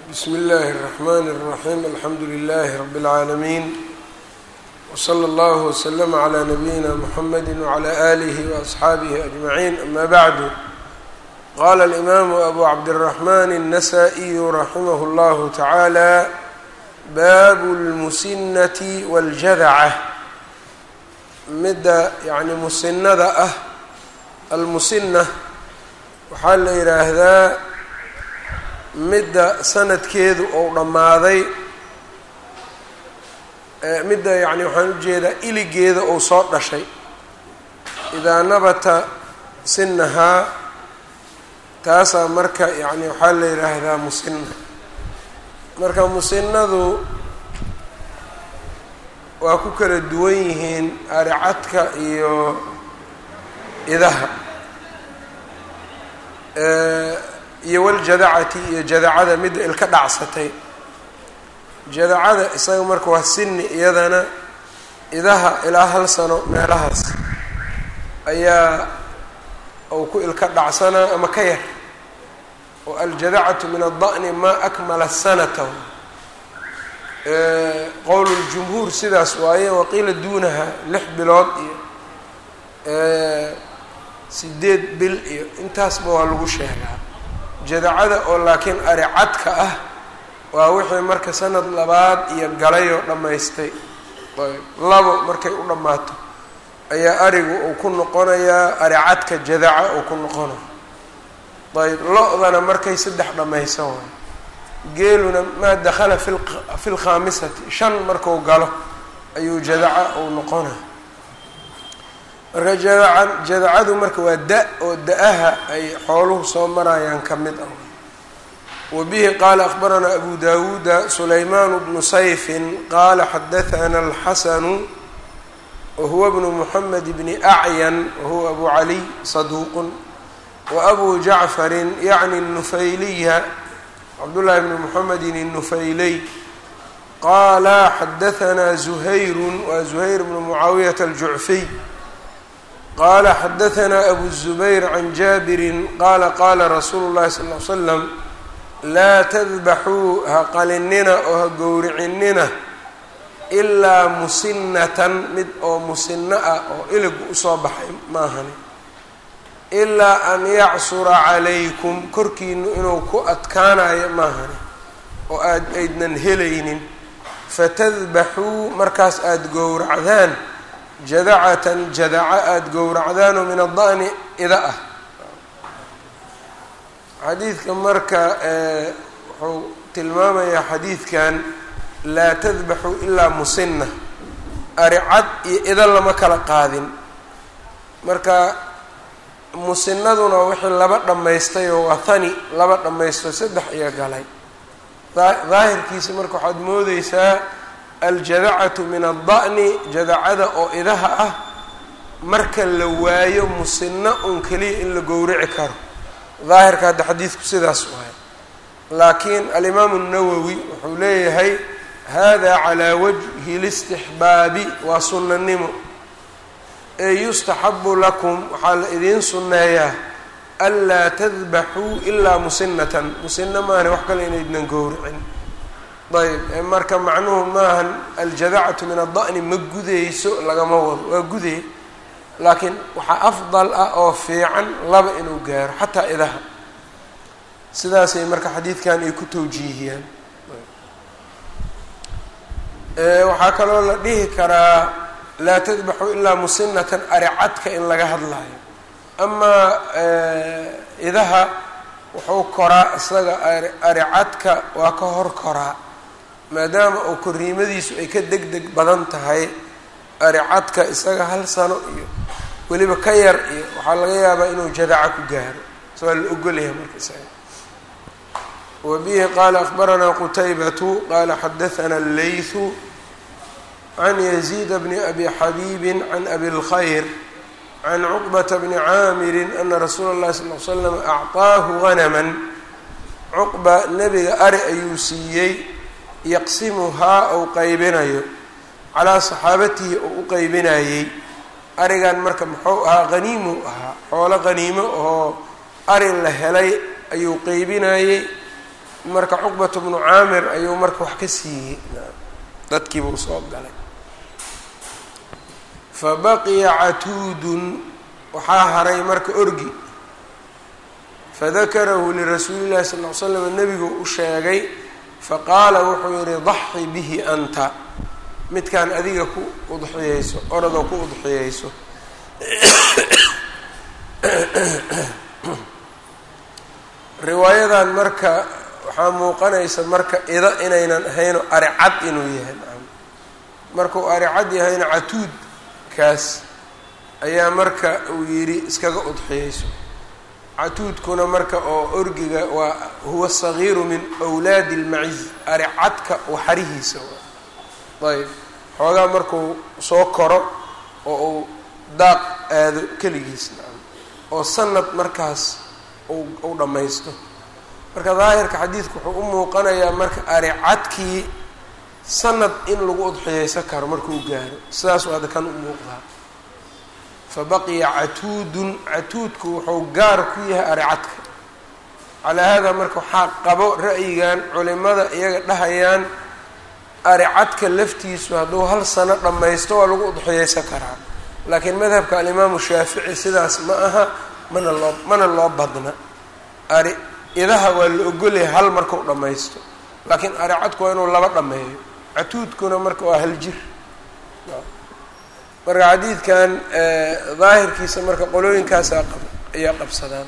bsmi اllahi الرحmn الرaxيm alxamdu لlh rb العaalamiin wslى اllah وslm عlى nabiyina mxamedi وعlى آlih وأصxaabih أجmaعin ama bعd qala الإmam abu cabdالرaحman النasائي raximah اllah taعalى bab اlmusinة wاljadcة midda yani musinada ah almusina waxaa la yidhaahdaa midda sanadkeedu ou dhammaaday midda yani waxaan ujeedaa iligeeda ou soo dhashay idaa nabata sinahaa taasaa marka yani waxaa la yidhaahdaa musina marka musinadu waa ku kala duwan yihiin aricadka iyo idaha iyo waljadacati iyo jadacada midda ilka dhacsatay jadacada isaga marka waa sini iyadana idaha ilaa hal sano meelahaas ayaa uu ku ilka dhacsanaa ama ka yar oo aljadacatu min ada'ni maa akmala sanata qowl ljumhuur sidaas waaye waqiila duunaha lix bilood iyo sideed bil iyo intaasba waa lagu sheegaa jadacada oo laakiin aricadka ah waa wixii marka sanad labaad iyo galayoo dhammaystay ayb labo markay u dhammaato ayaa arigu uu ku noqonayaa aricadka jadaca uu ku noqonaya ayb lo-dana markay saddex dhammaysan waayo geeluna maa dakhala fi fi lkhaamisati shan marku galo ayuu jadaca uu noqonaya marka jadaca jadacadu marka waa da oo da-aha ay xooluhu soo marayaan ka mid ah wa bihi qaala akhbaranaa abu dawuuda sulaymaan bnu sayfin qaala xadathana alxasanu wahuwa bnu muxamed bni acyan wahuwa abu caliy saduuqun wa abu jacfarin yacni nufayliya cabdullaahi bni muxamedin الnufayliy qaala xadahanaa zuhayrun waa zuhayr bnu mucaawiyata aljucfiy qala xadahanaa abu الzubayr can jaabirin qaala qaala rasuulu llahi sal ly slam laa tadbaxuu ha qalinina oo ha gowricinina ilaa musinatan mid oo musino ah oo iligu usoo baxay maahani ilaa an yacsura calaykum korkiinu inuu ku adkaanayo maahani oo aad aydnan helaynin fatadbaxuu markaas aada gowracdaan jadacatan jadaca aada gowracdaanoo min ada'ni ida ah xadiidka marka wuxuu tilmaamayaa xadiidkan laa tadbaxu ilaa musina aricad iyo ida lama kala qaadin marka musinaduna wixii laba dhammaystay oo waa hani laba dhammaysto saddex iyo galay daahirkiisa marka waxaad moodeysaa aljadacatu min ada'ni jadacada oo idaha ah marka la waayo musino un keliya in la gowrici karo daahirka hadda xadiidku sidaas waayo laakiin alimaamu nawowi wuxuu leeyahay hada calaa wajhi listixbaabi waa sunnanimo ee yustaxabu lakum waxaa la idiin sunneeyaa anlaa tadbaxuu ilaa musinatan musino maahane wax kale inaydnan gowricin ayb marka macnuhu maahan aljadacatu min ada'ni ma gudayso lagama wado waa guday laakiin waxaa afdal ah oo fiican laba inuu gaaro xataa idaha sidaasay marka xadiidkan ay ku tawjiihiyaan waxaa kaloo la dhihi karaa laa tadbaxu ilaa musinatan aricadka in laga hadlayo amaa idaha wuxuu koraa isaga aricadka waa ka hor koraa maadaama uu koriimadiisu ay ka deg deg badan tahay aricadka isaga hal sano iyo weliba ka yar iyo waxaa laga yaabaa inuu jadaca ku gaaro so waa la ogolyahay marka isaga wa bihi qaala akhbaranaa qutaybatu qaala xadathana allaythu can yaziid bni abi xabiibin can abi اlkhayr can cuqbata bni caamirin ana rasuula اllahi sal l slam acطaahu ganaman cuqba nebiga ari ayuu siiyey yaqsimuhaa ou qaybinayo calaa saxaabatihi oo u qaybinayey arigan marka muxuu ahaa haniimuu ahaa xoolo haniimo oo ari la helay ayuu qeybinayey marka cuqbatu bnu caamir ayuu marka wax ka siiyey dadkiibuu soo galay fa baqiya catuudun waxaa haray marka orgi fadakarahu lirasuuli llahi sal ll ly slam nebigu u sheegay faqaala wuxuu yihi daxi bihi anta midkaan adiga ku udxiyeyso oradoo ku udxiyeyso riwaayadan marka waxaa muuqanaysa marka ida inaynan ahayno aricad inuu yahay markuu aricad yahayna catuudkaas ayaa marka uu yidhi iskaga udxiyeyso catuudkuna marka oo orgiga waa huwa sagiiru min wlaadi اlmaciz aricadka waxarihiisa ayb xoogaa markuu soo koro oo uu daaq aado keligiis oo sanad markaas u dhammaysto marka daahirka xadiidku wuxuu u muuqanayaa marka aricadkii sanad in lagu udxiyeysan karo markuu gaaro sidaasuu hadda kan u muuqdaa fa baqiya catuudun catuudku wuxuu gaar ku yahay aricadka calaa haadaa marka waxaa qabo ra'yigan culimada iyaga dhahayaan aricadka laftiisu hadduu hal sano dhammaysto waa lagu udxiyeysan karaa laakiin madhabka alimaamu shaafici sidaas ma aha mana loo mana loo badna ari idaha waa la ogolyahay hal markau dhammaysto laakiin aricadku waa inuu laba dhammeeyo catuudkuna marka waa hal jir marka xadiidkan daahirkiisa marka qolooyinkaasa ayaa qabsadaan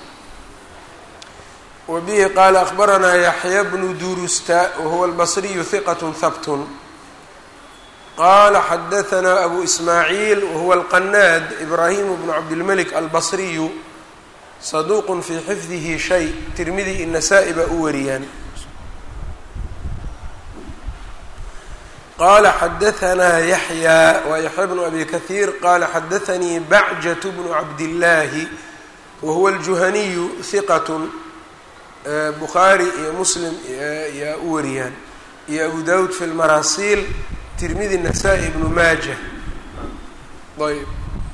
wa bihi qaala akbaranaa yaxya bnu durusta wahuwa albasriyu hiqat habtun qala xadahanaa abu ismaaciil wahuwa alqanaad ibraahimu bnu cabdilmelik albasriyu saduuqun fii xifdihi shay tirmidi inasaa-i baa u wariyaan qala xadahanaa yaxya waa yaxya bnu abi kahiir qala xadaanii bacjat bnu cabdillaahi wahuwa aljuhaniyu hiqatun bukhaari iyo muslim yaa u wariyaan iyo abu dawud fi lmaraasiil tirmidi nasaa-i ibnu maaja ayb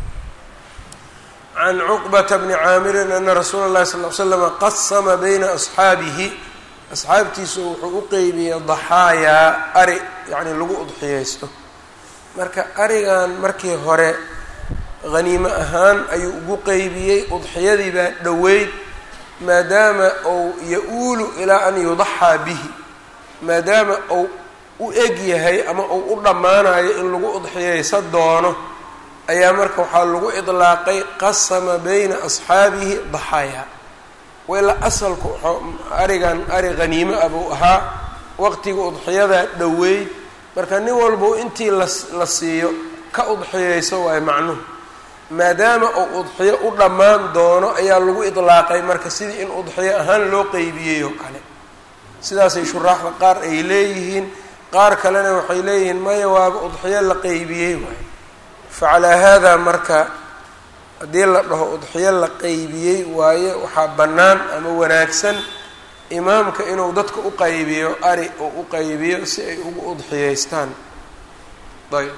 can cuqbata bni caamirin ana rasuula اllahi sal l slama qasama bayna asxaabihi asxaabtiisu wuxuu u qeybiyey daxaayaa ari yacni lagu udxiyeysto marka arigan markii hore haniimo ahaan ayuu ugu qeybiyey udxiyadii baa dhoweyd maadaama uu ya-uulu ilaa an yudaxaa bihi maadaama uu u eg yahay ama uu u dhammaanayo in lagu udxiyeysa doono ayaa marka waxaa lagu idlaaqay qasama bayna asxaabihi daxaaya wila asalku arigan ari haniimo ah buu ahaa waqtiga udxiyadaa dhoweyd marka nin walbau intii la siiyo ka udxiyeyso waayo macnuhu maadaama uu udxiyo u dhammaan doono ayaa lagu idlaaqay marka sidii in udxiyo ahaan loo qeybiyey oo kale sidaasay shuraaxda qaar ay leeyihiin qaar kalena waxay leeyihiin maya waaba udxiyo la qeybiyey waayo facalaa haadaa marka haddii la dhaho udxiyo la qeybiyey waaye waxaa bannaan ama wanaagsan imaamka inuu dadka u qaybiyo ari uu u qaybiyo si ay ugu udxiyeystaan ayb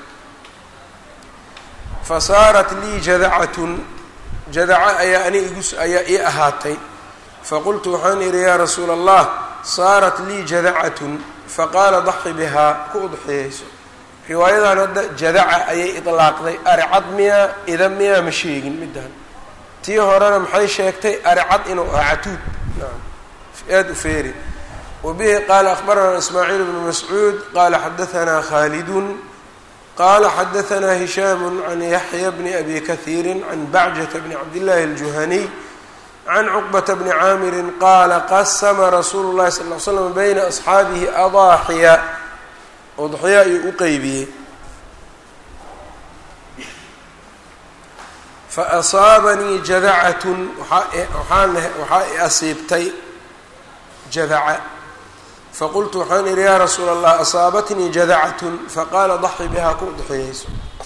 fa saarat lii jadacatun jadaca ayaa ani igu ayaa ii ahaatay faqultu waxaan idhi yaa rasuula allah saarat lii jadacatun faqaala daxi bihaa ku udxiyeyso riwaayadan hadda jadaca ayay idlaaqday aricad miyaa ida miyaa ma sheegin middan tii horena maxay sheegtay aricad inuu ahaa catuud naam aada u feeri wa bihi qaala akhbaranaa ismaaciil bnu mascuud qaala xadahanaa khaalidun qaala xadahanaa hishaamu can yaxya bni abi kahiiri can bacjata bni cabdillahi aljuhaniy can cuqbata bni caamirin qaala qasama rasuulu llahi sal l slam bayna asxaabihi adaaxiya udxiya ayuu u qeybiyey fa asaabanii jadacatun waxaan waxaa i asiibtay jadaca faqultu waxaan idhi yaa rasuula allah asaabatnii jadacatun faqaala daxi bihaa ku udxiyeyso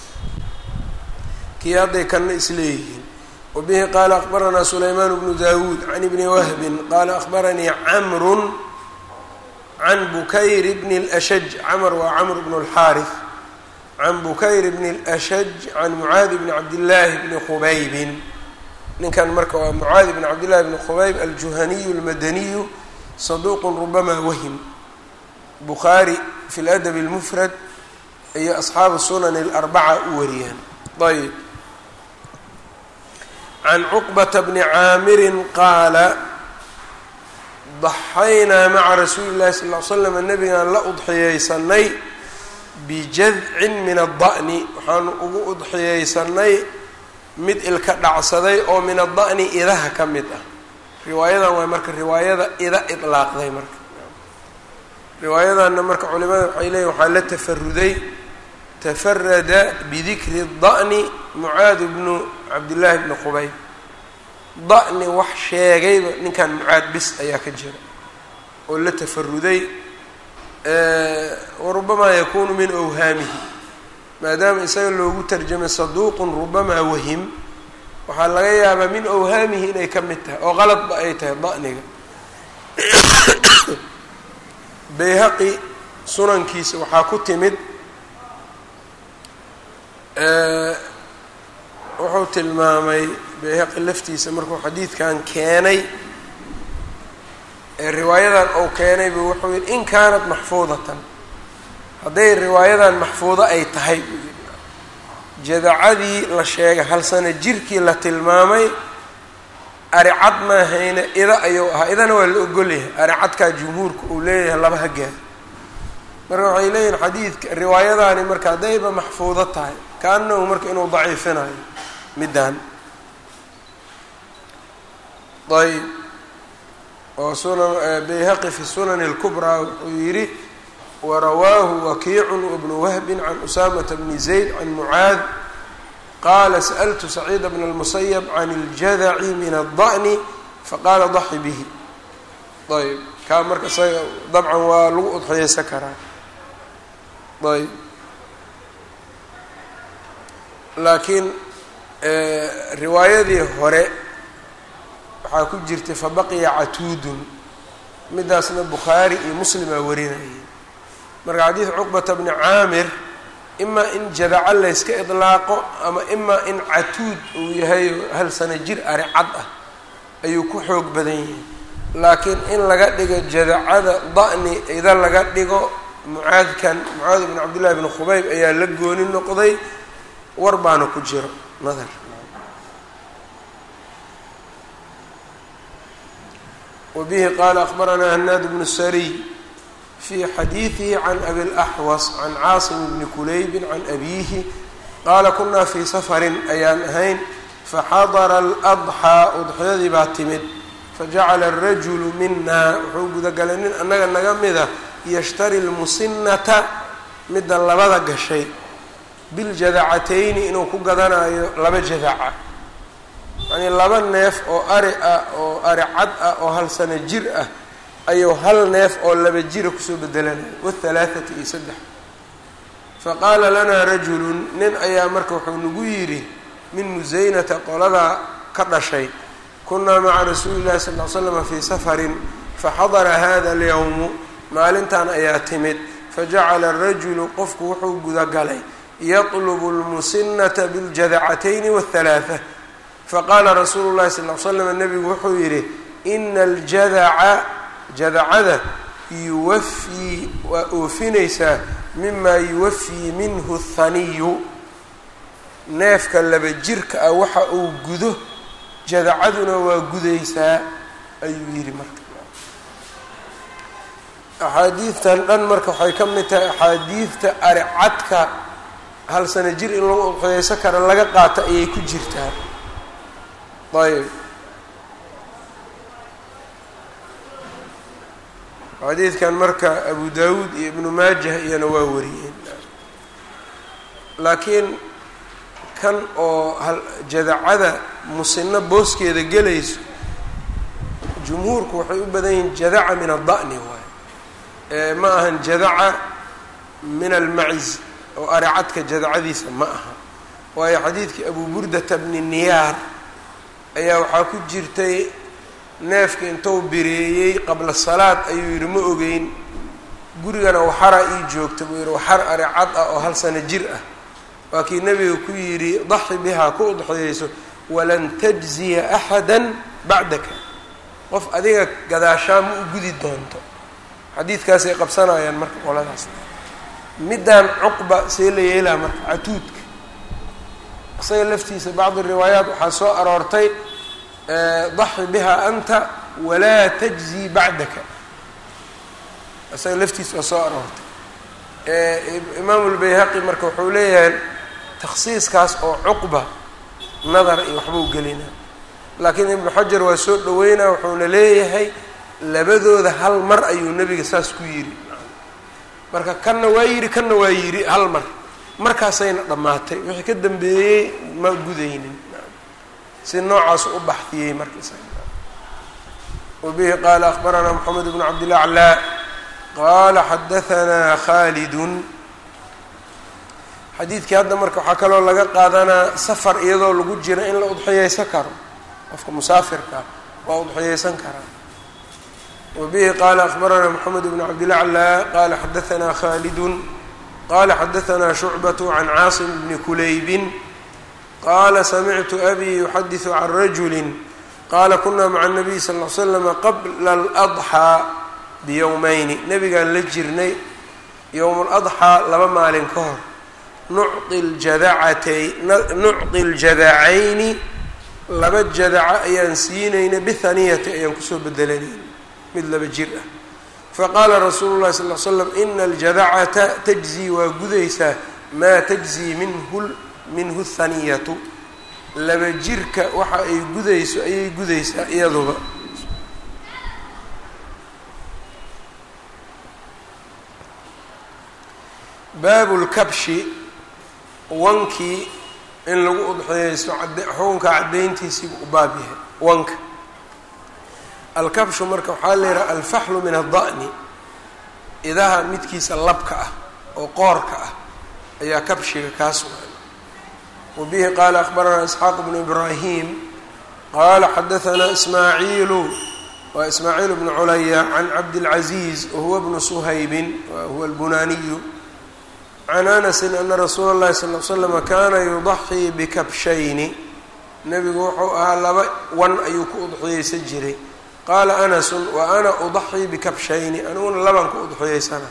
kii hadday kanna isleeyihiin wabihi qaala akbaranaa sulaymaan bnu dawuud can ibni wahbin qaala akbaranii camrun can bukayr bni اlashaj camr waa camr bnu اlxaarif can bukayr bni اlashaj can mucaadi bni cabdillaahi bni khubaybin ninkan marka waa mucaadi bni cabdillahi bni khubayb aljuhaniyu اlmadaniyu saduuqun rubamaa wahim bukhaari fi ladabi اlmufrad iyo asxaabu sunan اlarbaca u wariyaan ayb can cuqbata bni caamirin qaala daxaynaa maca rasuuli llahi sal l slam nabigaan la udxiyeysanay bijadcin min adda'ni waxaanu ugu udxiyeysanay mid ilka dhacsaday oo min adda'ni idaha ka mid ah riwaayadan waa marka riwaayada ida idlaaqday marka riwaayadanna marka culimada waxay leeyihin waxaa la tafaruday tafarada bidikri da'ni mucaad bnu cabdillaahi bni qubayb da'ni wax sheegayba ninkan mucaad bis ayaa ka jira oo la tafaruday warubamaa yakunu min awhaamihi maadaama isaga loogu tarjamay saduuqun rubamaa wahim waxaa laga yaabaa min awhaamihi inay ka mid tahay oo qaladba ay tahay da'niga bayhaqi sunankiisa waxaa ku timid wuxuu tilmaamay bayhaqi laftiisa markuu xadiidkan keenay ee riwaayadan uu keenay buu wuxuu yihi in kaanat maxfuudatan hadday riwaayadan maxfuudo ay tahay buu yidhi jadacadii la sheegay hal sano jirkii la tilmaamay aricad maahayna ida ayuu ahaa idana waa la ogolyahay aricadkaa jumhuurka uu leeyahay laba hagaa marka waxay leeyihin xadiidka riwaayadaani marka haddayba maxfuudo tahay kaanahu marka inuu daciifinayo middan ayb oo sunan bayhaqi fi sunani اlkubraa wuxuu yidhi warawaahu wakiicu wabnu wahbin can usaamata bni zayd can mucaad qaala sa'ltu saciida bna اlmusayab can اljadaci min aلda'ni faqaala daxi bihi ayb kaa marka isaga dabcan waa lagu udxiyeysan karaa ayb laakiin riwaayadii hore waxaa ku jirtay fabaqiya catuudun midaasna bukhaari iyo muslimaa warinayay marka xadiid cuqbata bni caamir imaa in jadaco layska idlaaqo ama imaa in catuud uu yahay hal sano jir ari cad ah ayuu ku xoog badan yahay laakiin in laga dhigo jadacada da'ni ida laga dhigo mucaadkan mucaad bn cabdillahi bni khubayb ayaa la gooni noqday war baana ku jiro nadar wbihi qaala akbaranaa hanaad bnu sariy fii xadiidihi can abi laxwas can caasim bni kulaybi can abiihi qaala kunaa fii safarin ayaan ahayn faxadara aladxaa udxiyadii baa timid fajacala arajulu minaa wuxuu gudagalay nin annaga naga mida yashtari lmusinata midda labada gashay biljadacatayni inuu ku gadanayo laba jadaca yacnii laba neef oo ari ah oo ari cad ah oo hal sano jir ah ayuu hal neef oo laba jira kusoo bedelanaya wahalaathati iyo saddex faqaala lanaa rajulun nin ayaa marka wuxuu nagu yidhi min musaynata qoladaa ka dhashay kunaa maca rasuuli llahi sal ly slama fii safarin faxadara hada alyowmu maalintan ayaa timid fajacala arajulu qofku wuxuu gudagalay yatlubu lmusinata biljadacatayni wathalaatha faqaala rasuulu llahi sal ly slam nabigu wuxuu yidhi ina aljadaca jadacada yuwafii waa oofinaysaa mima yuwafii minhu thaniyu neefka laba jirka ah waxa uu gudo jadacaduna waa gudaysaa ayuu yidhi marka axaadiidtan dhan marka waxay ka mid tahay axaadiidta aricadka hal sano jir in lagu udxiyeyso kara laga qaato ayay ku jirtaa ayb xadiidkan marka abu dawuud iyo ibnu maajah iyana waa wariyeen laakiin kan oo jadacada musino booskeeda gelayso jumhuurku waxay u badan yihiin jadaca min adda'ni waay ma ahan jadaca min almaciz oo aricadka jadacadiisa ma aha waayo xadiidkii abu burdata bni niyaar ayaa waxaa ku jirtay neefka intuu bireeyey qabla salaad ayuu yidhi ma ogeyn gurigana waxara ii joogta buu yidhi waxar aricad ah oo hal sano jir ah waa kii nebiga ku yidhi daxi bihaa ku udxiyeyso walan tajziya axada bacdaka qof adiga gadaashaa ma u gudi doonto xadiidkaasay qabsanayaan marka qoladaas middaan cuqba see la yeelaa marka catuudka isaga laftiisa bacdi riwaayaat waxaa soo aroortay daxi biha anta walaa tajzi bacdaka isaga laftiisa waa soo aroortay imaamu lbayhaqi marka wuxuu leeyahay takhsiiskaas oo cuqba nadar iyo waxbuu gelina laakiin ibnu xajar waa soo dhaweynaa wuxuuna leeyahay labadooda hal mar ayuu nebiga saas ku yidhi marka kanna waa yidhi kanna waa yidhi hal mar markaasayna dhammaatay wixii ka dambeeyey ma gudaynin si noocaas u baxdiyey markiisa wabihi qaala akbaranaa moxamed bnu cabdilaclaa qaala xadahanaa khaalidun xadiidkii hadda marka waxaa kaloo laga qaadanaa safar iyadoo lagu jira in la udxiyeysan karo qofka musaafirka waa udxiyeysan karaa wabihi qaala akbaranaa moxamed bnu cabdilaclaa qaala xadahanaa khaalidun qala xadahanaa shucbatu can caasim bni kulaybin qaala samictu abii yuxadisu can rajuli qaala kunaa maca nabiy sal l slama qabla aladxaa biyowmeyni nabigaan la jirnay yowm ladxaa laba maalin ka hor nucطi ljadacatay nucطi ljadacayni laba jadaca ayaan siinayna bihaniyati ayaan kusoo bedelanayna mid laba jir ah faqaala rasuulu llahi sal l slam ina aljadacata tajzii waa gudaysaa maa tajzii minhu minhu haniyatu laba jirka waxa ay gudayso ayay gudaysaa iyaduba baabu lkabshi wankii in lagu udxiyeysto xukunka caddayntiisiibu u baab yahay wanka alkabshu marka waxaa la yidhaha alfaxlu min adda'ni idaha midkiisa labka ah oo qoorka ah ayaa kabshiga kaa sugan wa bihi qaala akbaranaa isxaaq bnu ibraahim qaala xadahanaa ismaaciilu waa ismaaciil bnu culaya can cabdilcaziiz wahuwa bnu suhaybin wahuwa albunaaniyu can anasin ana rasuula اllahi sal l slama kaana yudaxii bikabshayni nebigu wuxuu ahaa laba wan ayuu ku udxiyeysan jiray qaala anasun wa ana udaxii bikabshayni aniguna labaan ku udxiyeysana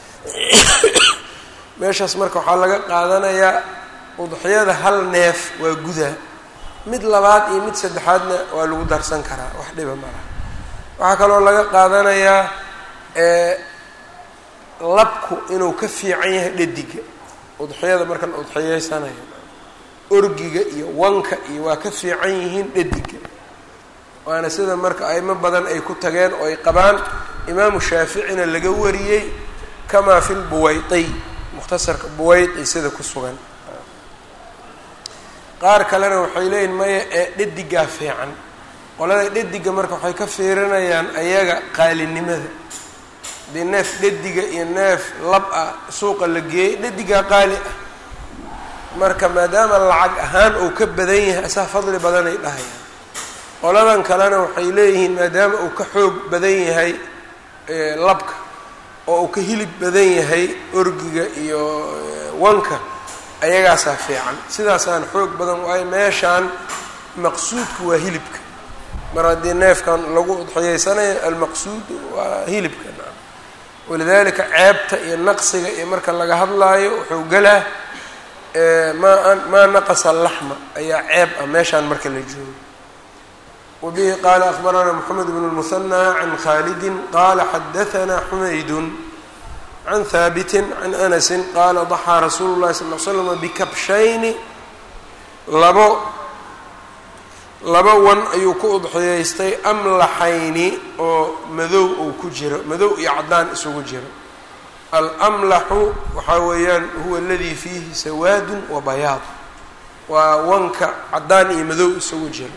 meeshaas marka waxaa laga qaadanayaa udxiyada hal neef waa gudaa mid labaad iyo mid saddexaadna waa lagu darsan karaa wax dhiba malaha waxaa kaloo laga qaadanayaa labku inuu ka fiican yahay dhadiga udxiyada marka la udxiyeysanayo orgiga iyo wanka iyo waa ka fiican yihiin dhadiga waana sida marka aimo badan ay ku tageen oo ay qabaan imaamu shaaficina laga wariyey kamaa fi lbuwaydiy mukhtasarka buwaydi sida ku sugan qaar kalena waxay leeyihin maya ee dhadigaa fiican qolada dhadiga marka waxay ka fiirinayaan ayaga qaalinimada dee neef dhadiga iyo neef lab ah suuqa la geeyey dhadigaa qaali ah marka maadaama lacag ahaan uu ka badan yahay asaa fadli badanay dhahayaan qoladan kalena waxay leeyihiin maadaama uu ka xoog badan yahay labka oo uu ka hilib badan yahay orgiga iyo wanka ayagaasaa fiican sidaasaan xoog badan waayo meeshaan maqsuudku waa hilibka mar haddii neefkan lagu udxiyeysanayo almaqsuud waa hilibka walidalika ceebta iyo naqsiga iyo marka laga hadlaayo wuxuu galaa maa maa naqasa laxma ayaa ceeb ah meeshaan marka la joogo wabihi qaala akbaranaa moxamed bn lmuhanaa can khaalidi qaala xadahanaa xumaydun can haabiti can anasi qaala daxaa rasuulu llahi sal l slama bikabshayni labo laba wan ayuu ku udxiyeystay amlaxayni oo madow uu ku jiro madow iyo caddaan isugu jiro alamlaxu waxaa weeyaan huwa aladii fiihi sawaadun wa bayaad waa wanka caddaan iyo madow isugu jiro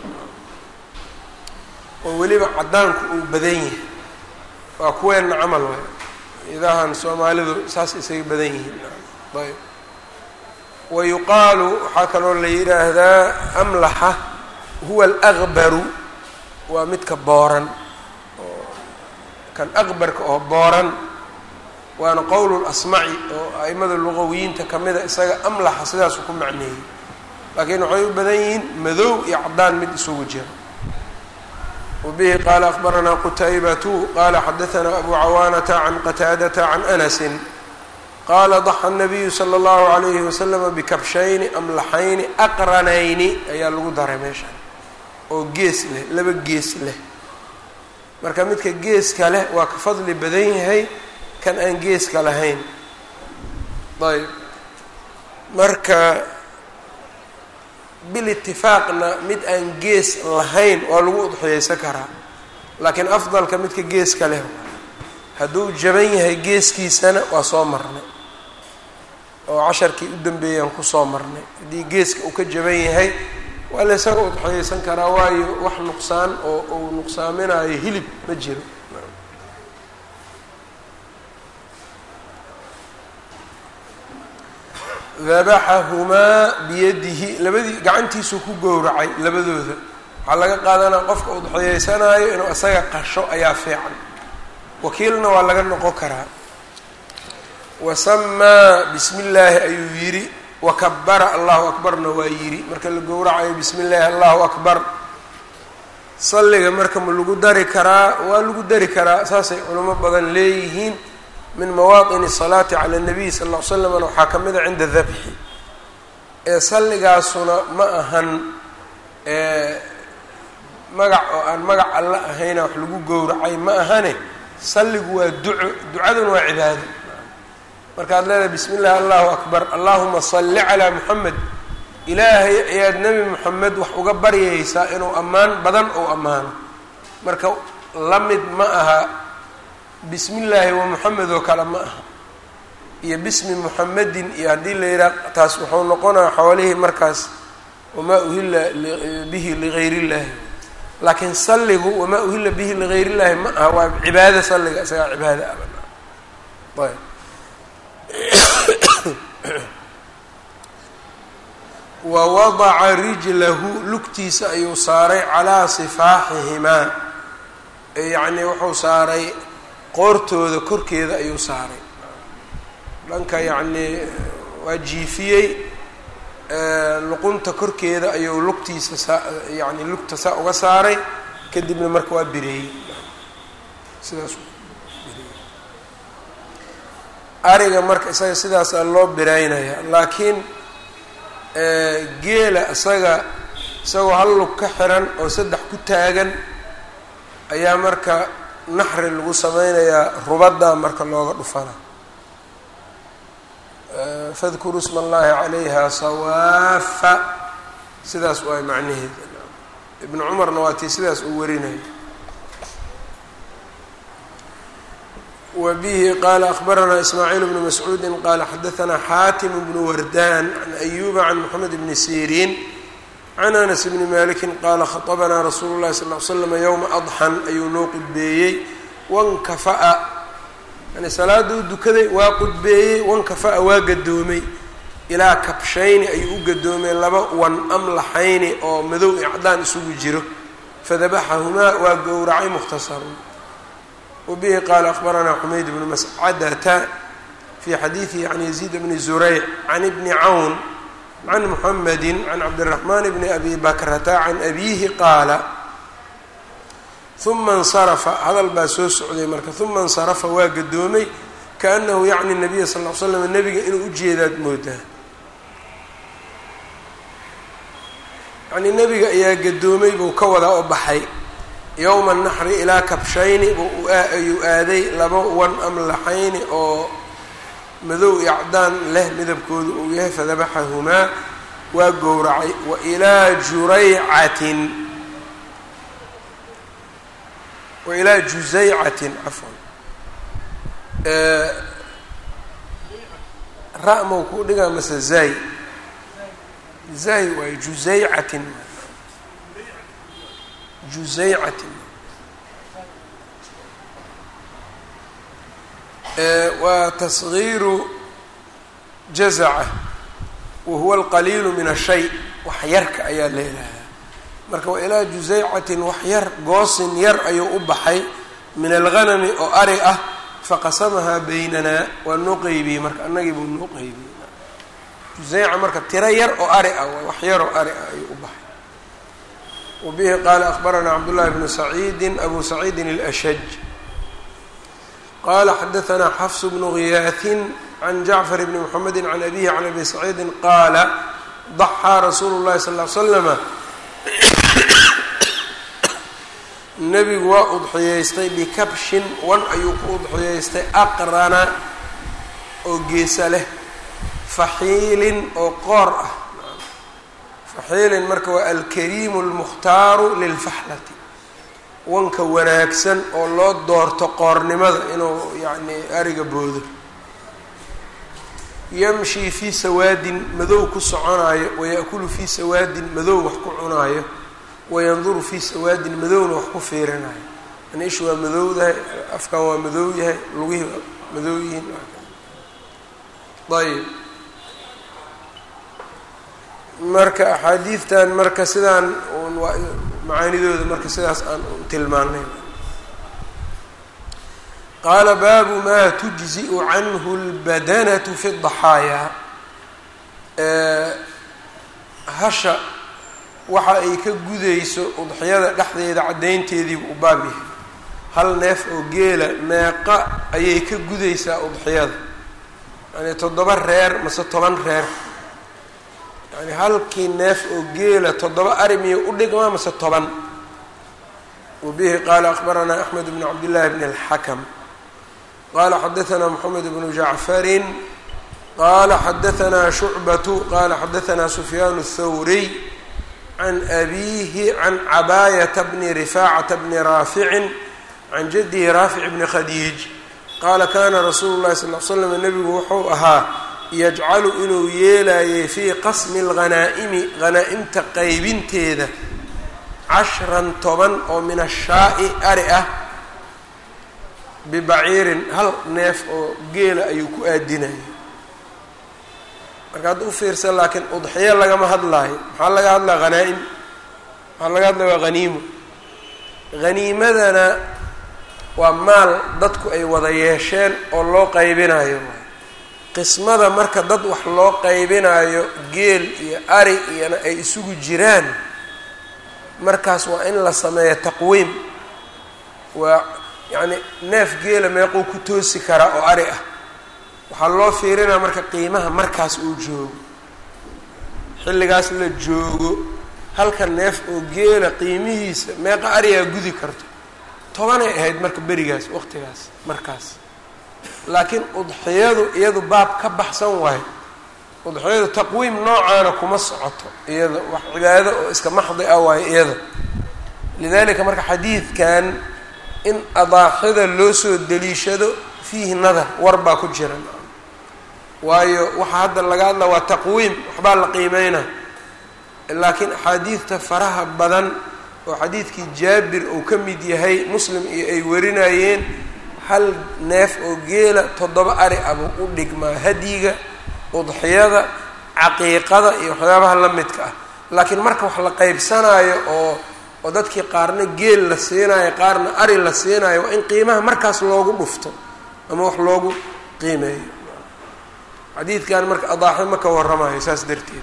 oo weliba caddaanku uu badan yahay waa kuweenna camal waay idahan soomaalidu saas isaga badan yihiin ayb wa yuqaalu waxaa kaloo la yidhaahdaa amlaxa huwa alaqbaru waa midka booran oo kan aqbarka oo booran waana qowl lasmaci oo a'imada luqawiyiinta kamida isaga amlaxa sidaasu ku macneeyey laakiin waxay u badan yihiin madow iyo caddaan mid isugu jiro wbihi qala akbaranaa qutaybatu qala xadaanaa abu cawaanata can qataadata can anasi qaala daxa الnabiyu slى اllahu عalayhi waslama bikabshayni amlaxayni aqranayni ayaa lagu daray meeshaan oo gees leh laba gees leh marka midka geeska leh waa ka fadli badan yahay kan aan geeska lahayn ayb marka bilitifaaqna mid aan gees lahayn waa lagu udxiyeysan karaa laakiin afdalka midka geeska leh hadduu jaban yahay geeskiisana waa soo marnay oo casharkii u dambeeyaan kusoo marnay haddii geeska uu ka jaban yahay waa la ysaga udxiyeysan karaa waayo wax nuqsaan oo uu nuqsaaminayo hilib ma jiro dabaxahumaa biyadihi labadii gacantiisuu ku gowracay labadooda waxaa laga qaadanaa qofka udxiyeysanaayo inuu isaga qasho ayaa fiican wakiilna waa laga noqon karaa wasamaa bismi illaahi ayuu yidhi wakabara allahu akbarna waa yidhi marka la gowracayo bismi illaahi allahu akbar salliga marka ma lagu dari karaa waa lagu dari karaa saasay culamo badan leeyihiin min mawaaطin الsalaati calى الnabiy sal ll ly slamna waxaa ka mida cinda dabxi ee salligaasuna ma ahan magac oo aan magac alla ahayna wax lagu gowracay ma ahane salligu waa duco ducaduna waa cibaado markaad leedahay bismi اllahi allahu akbar allahuma salli calىa muxamed ilaahay ayaad nebi moxamed wax uga baryaysaa inuu ammaan badan ou ammaano marka la mid ma aha bismi illaahi wa moxamed oo kale ma aha iyo bismi muxamedin iyo haddii la yidhaah taas wuxuu noqonaya xoolihii markaas wamaa uhila bihi ligayr illahi laakiin salligu wamaa uhila bihi ligayr illahi ma aha waa cibaado salliga isagaa cibaado ah ayb wa wadaca rijlahu lugtiisa ayuu saaray calaa sifaaxihimaa yacni wuxuu saaray qoortooda korkeeda ayuu saaray dhanka yacnii waa jiifiyey luqunta korkeeda ayuu lugtiisa saa yacni lugta saa uga saaray kadibna marka waa bireeyey sidaas ariga marka isaga sidaasaa loo bireynaya laakiin geela isaga isagoo hal lug ka xiran oo saddex ku taagan ayaa marka naxri lagu sameynayaa rubadda marka looga dhufana fadkuruu sma allahi calayha sawaafa sidaas waay macnaheeda ibnu cumarna waa tii sidaas uu warinaya wa bihi qaala akbaranaa ismaaciil bnu mascuudi qaala xadaanaa xaatim bnu wardan can ayuba can moxamed bni siriin can anas bni maliki qaala khaطbanaa rasuulu llahi sal l slama yowma adxan ayuu noo qudbeeyey wankafa'a yani salaada u dukaday waa qudbeeyey wankafa'a waa gadoomay ilaa kabshayni ayuu u gadoomay laba wan amlaxayni oo madow i cadaan isugu jiro fadabaxahumaa waa gowracay mukhtasarun wabihi qaala akbaranaa xumayd bnu mascadata fi xadiidihi can yaziid bni zurayc can ibni cawn can muxamedi can cabdiraxmaan bni abi bakrata can abiihi qaala uma insarafa hadal baa soo socday marka uma insarafa waa gadoomay kaanahu yacni nabiya sal l slam nebiga inuu ujeedaad moodaa yacnii nebiga ayaa gadoomay buu ka wadaa oo baxay yowma naxri ilaa kabshayni ayuu aaday laba wan amlaxayni oo madow iyo cadaan leh midabkoodu uu yahay fadabaxahumaa waa gowracay wa ilaa juraycatin wa ilaa jusaycatin cafwan ra-mow kuu dhigaa mase zay zay waayo jusaycatin jusaycatin waa tasgiiru jazaca wa huwa alqaliilu min ashay wax yarka ayaa leelahaa marka wa ilaa jusaycatin wax yar goosin yar ayuu u baxay min alghanami oo ari ah faqasamahaa baynanaa waa noo qeybiyey marka annagii buu noo qeybiyey jusayca marka tiro yar oo ari ah waa wax yar oo ari ah ayuu u baxay wabihi qaala akbaranaa cabdullahi bnu saciidi abu saciidin اlashaj qala xadaanaa xafs bnu giyaahin can jacfar bni mxamedi can abihi can abi saciidi qaala daxaa rasuulu llahi sal l slama nebigu waa udxiyeystay bikabshin wan ayuu ku udxiyeystay aqrana oo geesa leh faxiilin oo qoor ah faxiilin marka waa alkariimu اlmukhtaaru lilfaxlati wanka wanaagsan oo loo doorto qoornimada inuu yacni ariga boodo yamshii fii sawaadin madow ku soconaayo waya'kulu fii sawaadin madow wax ku cunaayo wayanduru fii sawaadin madowna wax ku fiirinayo yani ishu waa madowdahay afkan waa madow yahay lugihii waa madow yihiin ayb marka axaadiidtan marka sidaan waa macaanidooda marka sidaas aan tilmaanay qaala baabu maa tujzi'u canhu اlbadanatu fi اdaxaayaa hasha waxa ay ka gudayso udxiyada dhexdeeda caddaynteediibu u baab yahay hal neef oo geela meeqa ayay ka gudaysaa udxiyada yani toddoba reer mase toban reer yani halkii neef oo geela toddoba arimiya u dhigmaa mase toban wabihi qaala akbaranaa axmed bn cabdillaahi bn اlxakam qala xadaanaa moxamed bnu jacfarin qala xadaanaa shucbatu qala xadaanaa sufyaan الthawriy can abiihi can cabaayata bni rifaacata bni raaficin can jadihi raafic bni khadiij qaala kana rasuulu llahi sal l slam nebigu wuxuu ahaa yajcalu inuu yeelayay fii qasmi اlghanaa'imi hanaa-imta qaybinteeda cashran toban oo min ashaa'i ari ah bibaciirin hal neef oo geela ayuu ku aadinaya marka hadda u fiirsan laakiin udxiyo lagama hadlaayo maxaa laga hadlaya hanaa-im maxaa laga hadlaya waa haniimo haniimadana waa maal dadku ay wada yeesheen oo loo qaybinayo qismada marka dad wax loo qaybinayo geel iyo ari iyona ay isugu jiraan markaas waa in la sameeyo taqwiim waa yacni neef geela meequu ku toosi karaa oo ari ah waxaa loo fiirinaa marka qiimaha markaas uu joogo xilligaas la joogo halka neef oo geela qiimihiisa meeqa arigaa gudi karto tobanay ahayd marka berigaas waqtigaas markaas laakiin udxiyadu iyadu baab ka baxsan waayo udxiyadu taqwiim noocaana kuma socoto iyada wax cibaado oo iska maxdi ah waayo iyada lidalika marka xadiidkan in adaaxida loo soo deliishado fiihi nadar war baa ku jira waayo waxaa hadda laga hadla waa taqwiim waxbaa la qiimeynaa laakiin axaadiidta faraha badan oo xadiidkii jaabir uu ka mid yahay muslim iyo ay warinayeen hal neef oo geela toddoba ari abuu u dhigmaa hadyiga udxiyada caqiiqada iyo waxyaabaha la midka ah laakiin marka wax la qaybsanaayo oo oo dadkii qaarna geel la siinaayo qaarna ari la siinaayo waa in qiimaha markaas loogu dhufto ama wax loogu qiimeeyo xadiidkan marka adaaxi ma ka warramayo saas darteed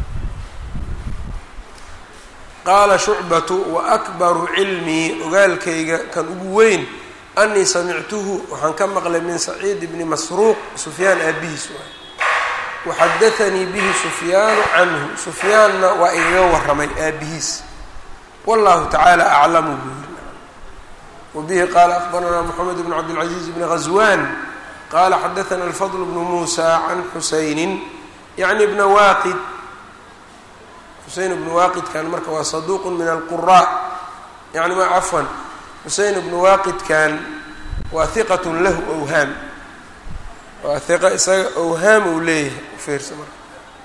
qaala shucbatu wa akbaru cilmii ogaalkayga kan ugu weyn anii samictuhu waxaan ka maqlay min saciid bni masruuq sufyaan aabihiis waay waxadaanii bihi sufyaanu canhu sufyaanna waa igaga warramay aabihiis wallahu tacaala aclamu buu yiri wabihi qaala akbaranaa moxamed bn cabdilcaziiz bni ghaswan qala xadaana alfadl bnu muusa can xusaynin yacni bna waaqid xuseyn bnu waaqidkan marka waa saduuq min alqura yani ma cafwan xuseyn bnu waaqidkan waa hiqat lahu awhaam waa hiqa isaga awhaam uu leeyahay ufiirsa marka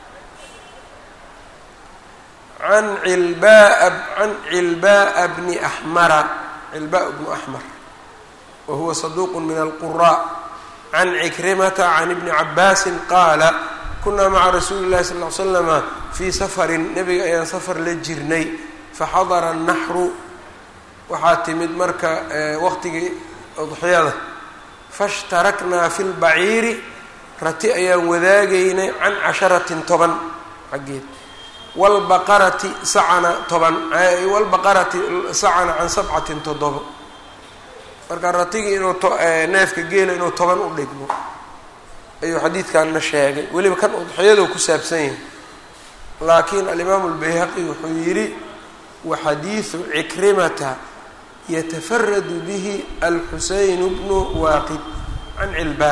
an cilbaa can cilbaa bni axmara cilbaa bnu axmar wa huwa saduuq min alqura can cikrimata can ibni cabaasin qaala kunaa maca rasuuli llahi sal ly slama fii safarin nebiga ayaan safar la jirnay faxadara annaxru waxaa timid marka waqtigii udxiyada fashtaraknaa fi lbaciiri rati ayaan wadaagaynay can casharatin toban xaggeed wlbaqarati sacana toban wlbaqarati sacana can sabcatin toddobo marka ratigii inuu neefka geela inuu toban u dhigmo ayuu xadiidkanna sheegay weliba kan udxiyado ku saabsan yahay laakiin alimaamu lbayhaqi wuxuu yidhi waxadiidu cikrimata yatafaradu bihi alxuseyn bnu waaqid can cilbaa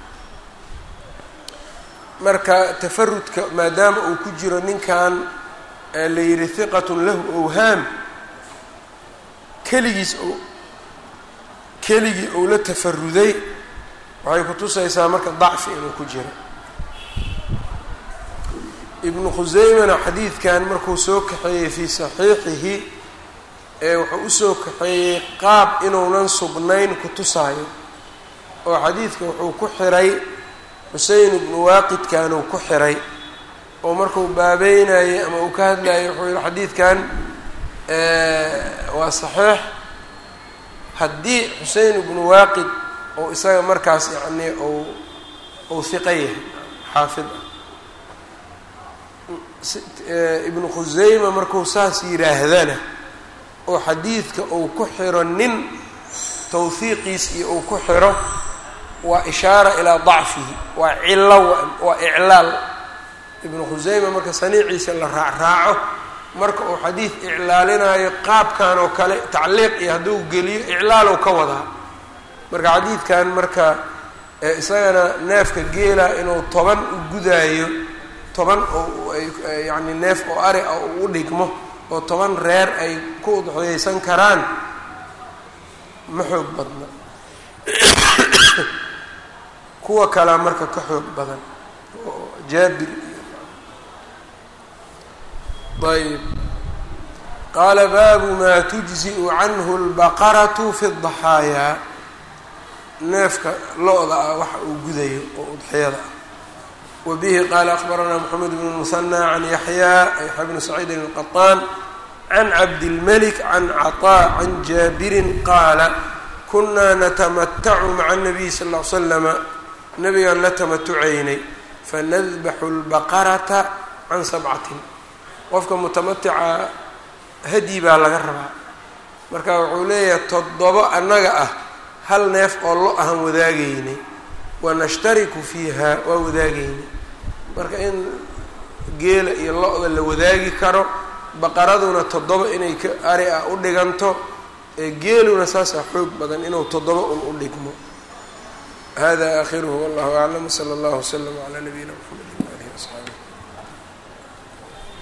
marka tafarudka maadaama uu ku jiro ninkan la yidhi hiqatun lahu owhaam keligiis o keligii ou la tafaruday waxay kutusaysaa marka dacfi inuu ku jiro ibnu khuseymana xadiidkan markuu soo kaxeeyey fii saxiixihi ee wuxuu usoo kaxeeyey qaab inuunan sugnayn kutusaayo oo xadiidka wuxuu ku xiray xusein ibnu waaqidkanuu ku xiray oo markuu baabeynayey ama uu ka hadlayay wuxuu yihi xadiidkan waa saxiix haddii xusein ibnu waaqid oo isaga markaas yacnii ou ou hiqa yahay xaafid ah ibnu khuseyma markuu saas yidhaahdana oo xadiidka uu ku xiro nin tawhiiqiis iyo uu ku xiro waa ishaara ilaa dacfihi waa cilo waa iclaal ibnu khuseyma marka saniiciisa la raacraaco marka uu xadiid iclaalinayo qaabkan oo kale tacliiq iyo hadduu geliyo iclaalow ka wadaa marka xadiidkan marka isagana neefka geela inuu toban u gudaayo toban oo yacni neef oo ari ah uu u dhigmo oo toban reer ay ku udxiyeysan karaan ma xoog badna kuwa kalea marka ka xoog badan oo jaabir iyo ayb qaala baabu maa tujzi'u canhu اlbaqaratu fi الضaxaayaa neefka lo-da ah waxa uu gudayo oo udxiyada ah wa bihi qaala akbaranaa moxamed bn musanى can yaxyaa yaxya bni saciidin الqaطaan can cabdilmalik can caطaa can jaabirin qaala kunaa natamatacu maca الnabiy sal ll ly slama nabigaan la tamatucaynay fanadbaxu اlbaqarata can sabcatin qofka mutamatica hadyi baa laga rabaa marka wuxuu leeyahay toddobo annaga ah hal neef oo lo ahan wadaagaynay wanashtariku fiiha waa wadaagaynay marka in geela iyo lo-da la wadaagi karo baqaraduna toddoba inay ka ari ah u dhiganto ee geeluna saasaa xoog badan inuu toddoba un u dhigmo hada aakhiruhu wallahu aclam wsala allahu wslama calaa nabiyina mxamedi waalihi wasaxaabih